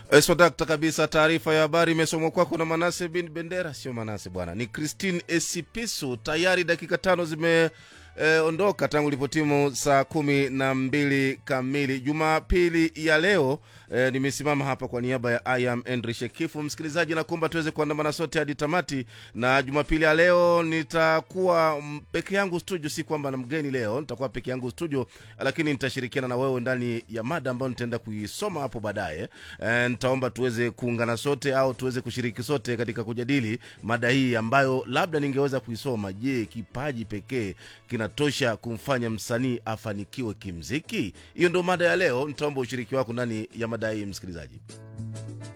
Swadakta kabisa. Taarifa ya habari imesomwa kwako na Manase bin Bendera. Sio Manase bwana, ni Christine Esipisu. Tayari dakika tano zimeondoka e, tangu lipotimu saa kumi na mbili kamili Jumapili ya leo. E, nimesimama hapa kwa niaba ya I am Henry Shekifu. Msikilizaji, nakuomba tuweze kuandamana sote hadi tamati, na Jumapili ya leo nitakuwa mm, peke yangu studio. Si kwamba na mgeni leo, nitakuwa peke yangu studio, lakini nitashirikiana na wewe ndani ya mada ambayo nitaenda kuisoma hapo baadaye. E, nitaomba tuweze kuungana sote au tuweze kushiriki sote katika kujadili mada hii ambayo labda ningeweza kuisoma. Je, kipaji pekee kinatosha kumfanya msanii afanikiwe kimziki? Hiyo ndio mada ya leo. Nitaomba ushiriki wako ndani ya mada hii, msikilizaji.